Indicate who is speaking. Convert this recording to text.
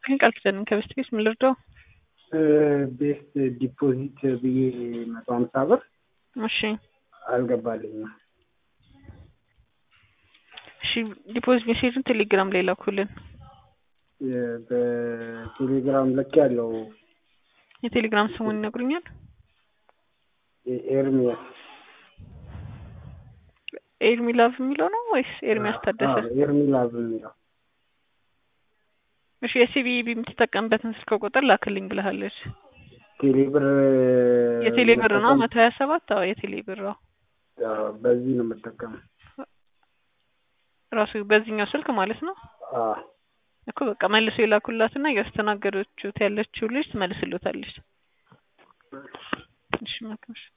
Speaker 1: ይስጥልኝ ቃል ኪዳን ከበስት ቤት ምን ልርዳው?
Speaker 2: ቤስት ዲፖዚት ብዬ መቶ ሀምሳ ብር
Speaker 1: እሺ
Speaker 2: አልገባልኝም።
Speaker 1: እሺ ዲፖዚት ሜሴጁን ቴሌግራም ላይ ላኩልን።
Speaker 2: በቴሌግራም ልክ ያለው
Speaker 1: የቴሌግራም ስሙን ይነግሩኛል?
Speaker 2: ኤርሚያስ
Speaker 1: ኤርሚ ላቭ የሚለው ነው ወይስ ኤርሚያስ ታደሰ?
Speaker 2: ኤርሚ ላቭ የሚለው
Speaker 1: እሺ የሲቢኢ የምትጠቀምበትን ስልክ ቁጥር ላክልኝ ብለሃለች።
Speaker 2: ቴሌብር
Speaker 1: የቴሌ ብር ነው መቶ ሀያ ሰባት አዎ የቴሌ ብር ነው
Speaker 2: በዚህ ነው የምጠቀመው።
Speaker 1: ራሱ በዚህኛው ስልክ ማለት ነው
Speaker 2: አዎ
Speaker 1: እኮ በቃ መልሶ የላኩላትና እያስተናገደችው ያለችው ልጅ ትመልስልታለች። እሺ መልካም እሺ